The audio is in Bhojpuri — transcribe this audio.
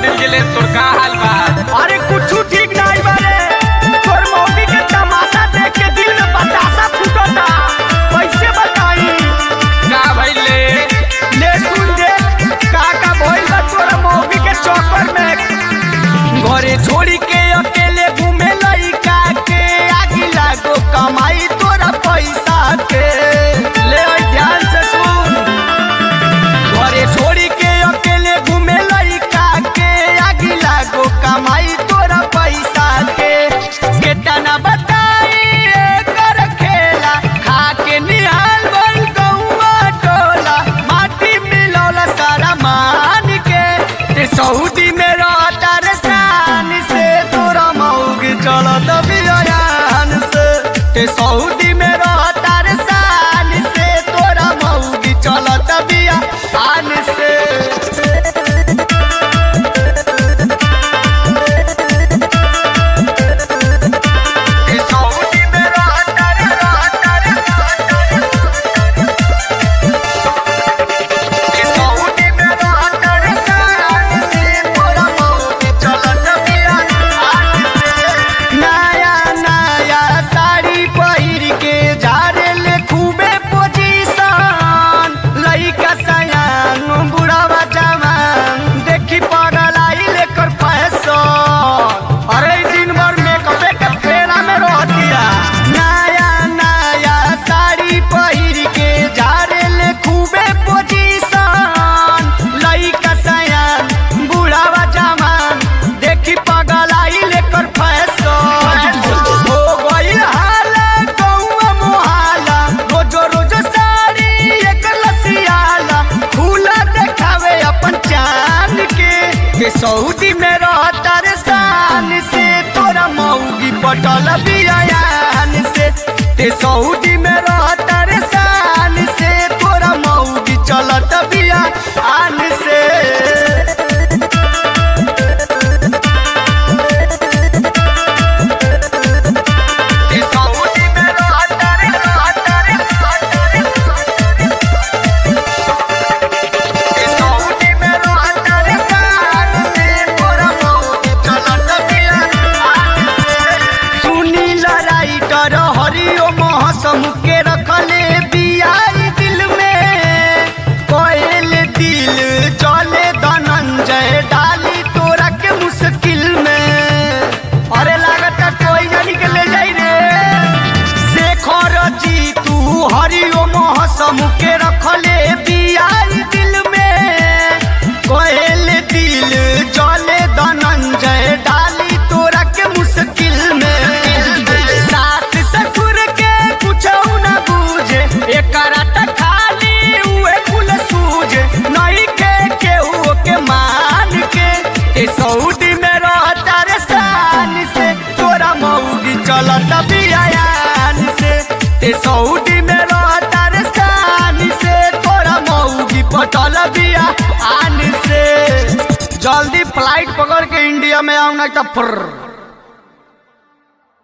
दिल गेले तोर का हाल बा अरे कुछ ठीक नहीं बारे तोर मौगी के तमाशा देख के दिल में बतासा फूटता कैसे बताई का भइले ले सुन दे का का भइल बा तोर मौगी के चक्कर में घरे छोड़ी के अकेले घूमे लइका के आगी लागो कमाई तोरा पैसा के ले ओए ध्यान से सुन घरे छोड़ी के अकेले घूमे लइका के आगी लागो कमाई तोरा पैसा के केतना बताई एकर खेला खा के निहाल भइल गौवा टोला माटी मिलौला सारा मान के ते सऊदी में रहता रे शान से तोरा मौग चलत बियान से ते सऊदी में रहता रे शान से तोरा मौग चलत बियान से ते सऊदी में रहता रे रहता रे ते सऊदी में रहता रे शान से तोरा मौग चलत बियान से नया नया साड़ी पहिर के झारे ले खूबे पोजीशन लइका सयान बुढ़ावा जवान देखी पागल आई लेकर फैशन अरे दिन भर मेकअपे के फेरा में रहतिया नया नया साड़ी पहिर के झारे ले खूबे पोजीशन लइका सयान बुढ़ावा जवान देखी पागल आई लेकर फैशन हो गई हाला गौवा मोहाला रोजो रोजो साड़ी एक लसियाला खुला देखावे अपन चांद के के सऊदी में रहता रे शान से तोरा मौगी पटल बियान से ते सऊदी में रहता रे शान से तोरा मौगी चलत बियान से ते सऊदी में रहता रे रहता रे रहता रे ते सऊदी में रहता रे शान से तोरा मौगी चलत बियान से सुनी लड़ाई कर हरिओ मौसम के रखले बियाई दिल में कोयल दिल चले धनंजय डाली तोरा के मुश्किल में अरे लागता कोई जानी के ले जाई रे शेखर जी तू हरिओ मौसम के रखले बियाई दिल में कोयल दिल चले धनंजय डाली तोरा के मुश्किल में सास ससुर के कुछ न बूझे एकरा त खाली उहे कुल सूझे नहीं के केहू के मान के ए सऊदी में रहता रे शान से तोरा मौगी चलत बियान से ते सऊदी में रहता रे शान से तोरा मौगी पटल बियान से जल्दी फ्लाइट पकड़ के इंडिया में आऊ ना तो फुर्र